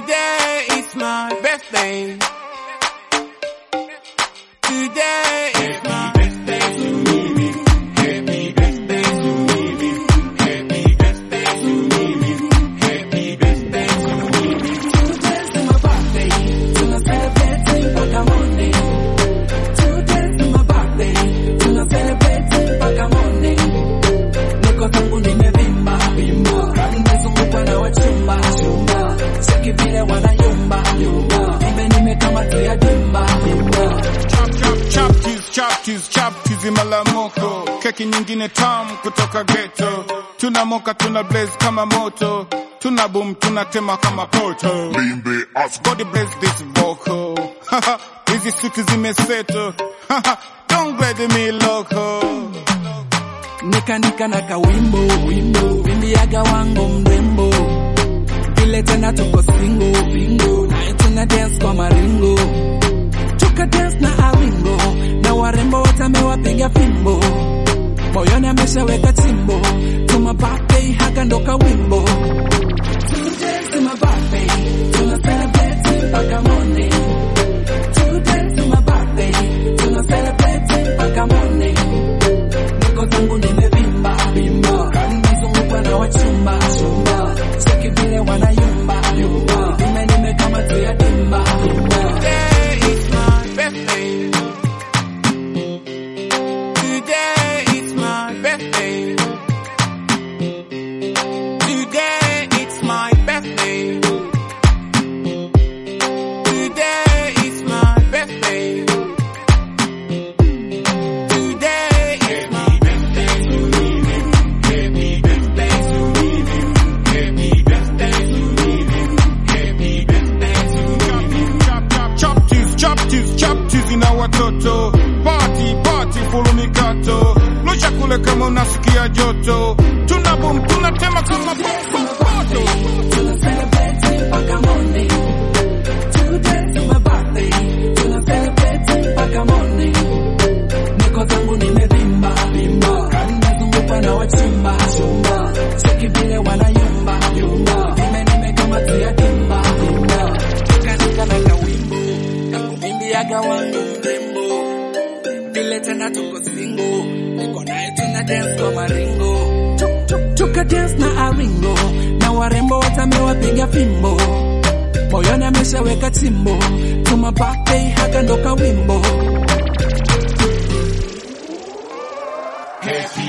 Today is my birthday. Today is my birthday to me. Happy birthday to me. Happy birthday to me. Happy birthday to me. Today's my birthday, tuna celebrate mpaka morning. Today's my birthday, tuna celebrate mpaka morning. Niko zangu nimevimba vimba, nimezungukwa na wachumba chumba, cheki vile wanayumba yumba, nime nimekamatia dimba dimba. Chap chap chap cheese chap cheese chap cheese malamoko keki nyingine tamu kutoka ghetto tunamoka tuna blaze kama moto tuna boom tunatema kama poto Limbe as body blaze this vocal hizi suti zimeseto don't grade me loco nikanika na kawimbo wimbo wimbiaga wangu mrembo vile tena tuko singo bingo naye tuna dance kwa maringo tuka dance na awingo na warembo wote amewapiga fimbo moyoni ameshaweka chimbo tuma birthday haka ndo kawimbo Today's my birthday, tuna celebrate mpaka morning. Today's my birthday, tuna celebrate mpaka morning niko zangu nimevimba vimba, nimezungukwa na wachumba chumba, cheki vile wanayumba yumba, nime nimekamatia dimba dimba. Today is my birthday. Today is my birthday. Today it's my birthday. Today is my birthday. Today is my birthday to me. Happy birthday to me. Happy birthday to me. Happy birthday to me. chap chap chap cheese chap cheese chap cheese na watoto party party full mikato lusha kule kama unasikia joto tuna boom tunatema kama poto Tuna celebrate mpaka morning. Today's my birthday, tuna celebrate mpaka morning. Niko zangu nimevimba vimba, nimezungukwa na wachumba chumba, cheki vile wanayumba yumba, nime nimekamatia dimba dimba. Nikanika na kawimbo, kakuvimbiaga wangu mrembo, vile tena tuko singo, niko naye tuna dance kwa maringo, Tuk, tuk, tuka dance na aringo, na warembo wote amewapiga fimbo, moyoni ameshaweka chimbo, tuma birthday haka ndo kawimbo. Happy